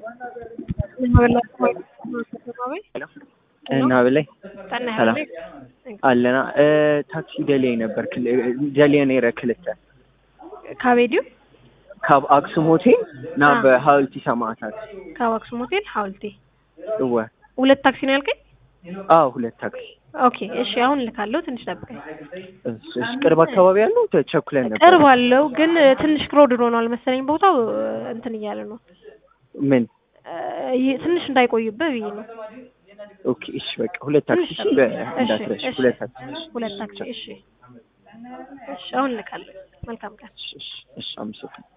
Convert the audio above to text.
እና በላይ ሰላም አለና ታክሲ ደልየ ነበር ደልየ ነይረ ክልተ ካቤድዩ ካብ አክሱም ሆቴል ናብ ሀወልቲ ሰማዕታት ካብ አክሱም ሆቴል ሀውልቲ እወ ሁለት ታክሲ ነው ያልከኝ? አዎ ሁለት ታክሲ ኦኬ እሺ፣ አሁን ልካለሁ። ትንሽ ጠብቀኝ። እሺ፣ ቅርብ አካባቢ ያለው ተቸኩለን ነበር። ቅርብ አለው ግን ትንሽ ክሮድድ ሆኗል መሰለኝ ቦታው እንትን እያለ ነው። ምን ይ- ትንሽ እንዳይቆይብህ ብዬ ነው። ኦኬ፣ እሺ፣ በቃ ሁለት ታክሲ እሺ፣ በ- እንዳትረሽ እሺ፣ ሁለት ታክሲ ሁለት ታክሲ እሺ፣ እሺ፣ አሁን ልካለሁ። መልካም ቀን። እሺ፣ እሺ፣ እሺ፣ አመሰግናለሁ።